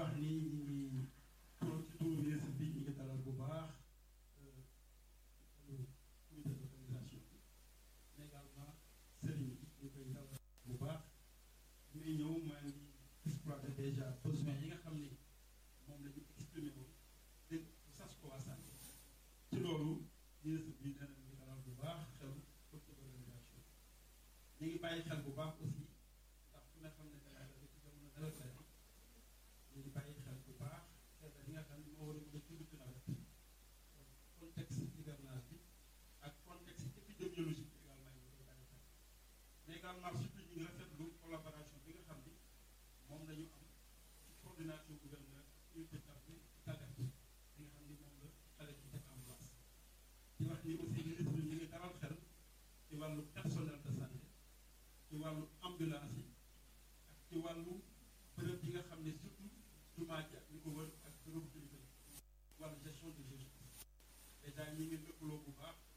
wax ni ñu ngi toog ci turu ministre bi ñu ngi dalal bu baax comité d'organisation bi mais également sëriñ bi ñu koy dalal bu baax muy ñëw maa ngi exploité déjà besoin yi nga xam ni moom la ñu exprimé woon dégg sas ko waa santé ci loolu ministre bi dana ñu dalal bu baax xel comité d'organisation ñu ngi bàyyi xel bu baax aussi ndax ku ne xam ne dana la ci jamono dara tey ñu ngi bàyyi xel bu baax xel li nga xam ne moo war a mën a tudd ci nawet contexte hivernage bi ak contexte épidémiologique bi également ñu koy bàyyi xel mais également surtout ñu ngi rafetlu collaboration bi nga xam ni moom la ñu am ci coordination gouverneur unité bi tàggat bi nga xam ni moom la xale ci def en place di wax ni aussi ministre bi ñu ngi dalal xel ci wàllu personnel de santé ci wàllu ambulance yi ak ci wàllu bërëb yi nga xam ne surtout jumaa ji ak li ko wër ak bërëb kilifa yi wàllu gestion de gestion dèjà ñi ngi lëkkaloo bu baax